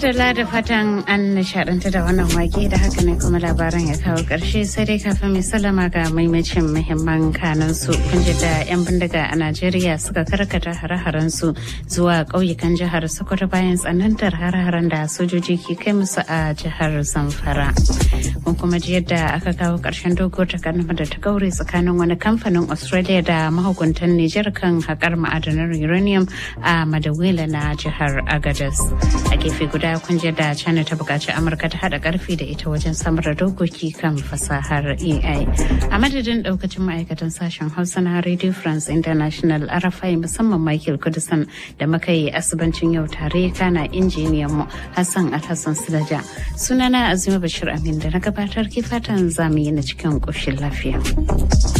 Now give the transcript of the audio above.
madalla da fatan an nishaɗanta da wannan wake da haka ne kuma labaran ya kawo ƙarshe sai dai kafin mai salama ga maimacin muhimman kanan su kunji da 'yan bindiga a najeriya suka karkata hare-haren su zuwa ƙauyukan jihar sokoto bayan tsanantar hare-haren da sojoji ke kai musu a jihar zamfara kun kuma ji yadda aka kawo ƙarshen dogo takarnama da ta gaure tsakanin wani kamfanin australia da mahukuntan nijar kan haƙar ma'adanar uranium a madawila na jihar agadas a gefe guda kun da china ta buƙaci amurka ta haɗa ƙarfi da ita wajen samar da dokoki kan fasahar ai a madadin ɗaukacin ma'aikatan sashen hausa na radio france international arafai musamman michael kudusan da muka yi asibancin yau tare kana injiniyan mu hassan alhassan silaja sunana azuma bashir amin da na gabatar ke fatan zamu yi na cikin ƙoshin lafiya